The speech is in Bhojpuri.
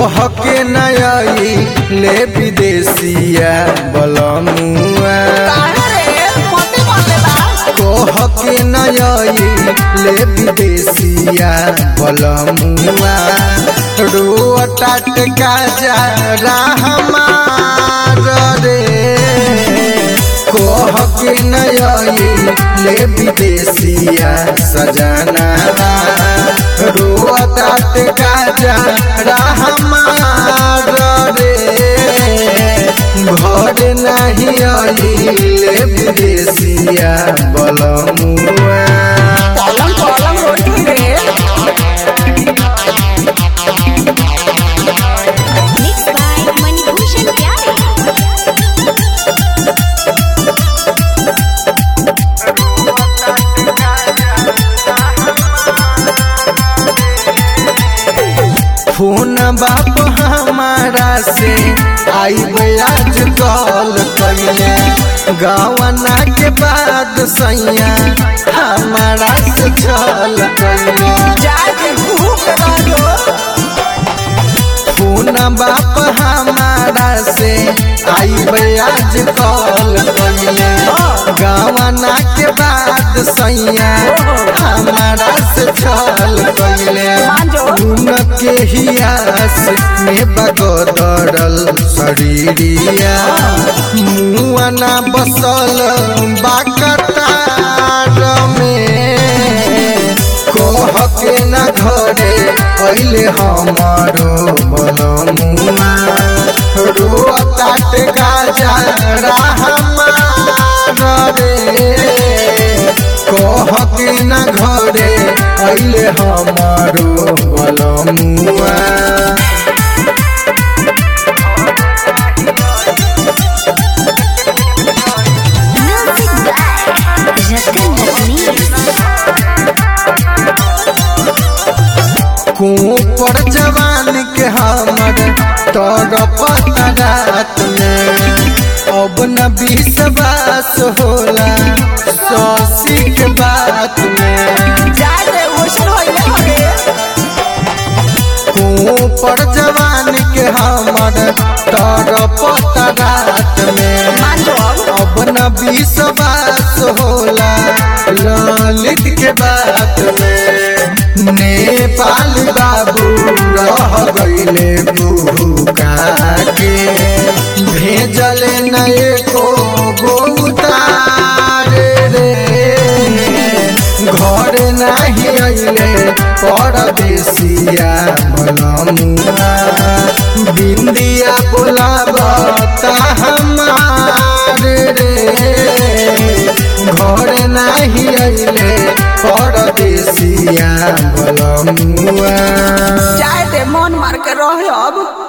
कोह के नई ले विदेशिया बलमुआ कोह के नई ले विदेशिया बलमुआ रोटा टेका जा रहमार रे कोह के नई ले विदेशिया सजना रोटा टेका जा रहमार रे घर नहीं आइले विदेशिया बलमुआ पलंग पलंग रोटी रे Mixed by Manibhushan Pyare. Phone बाप हमारा से आई आज कॉल करिए गवना के बाद सैया हमारा से छल करिए जाके भूख रहो फोन बाप हमारा से आई आज कॉल करिए गवना के बाद सैया हमारा से छल करिए उनके हियास में बगदरल शरीरिया मुआना बसल बाकतार में कोह के न घरे पहले हमारो बलमुआ रोताट गाजा हमार रे कह के न घरे पहले हमारो बलमुआ Music by Ratan Ratnesh. पर जवान के हमर तड़पता रात में अब न विश्वास होला सौसी के बात में जाके ओशन होइले हरे पर जवान के हमर तड़पता रात में मान जो अब अब न विश्वास होला ललित के बात में नेपाल बाबू रह गईले भूखा के भेजल नए को गोतार रे घर नहीं अइले परदेसिया बलमुआ बिंदिया बोलाबता हमार रे घर नहीं अइले परदेसिया बलमुआ जाए दे मन मार के रहे अब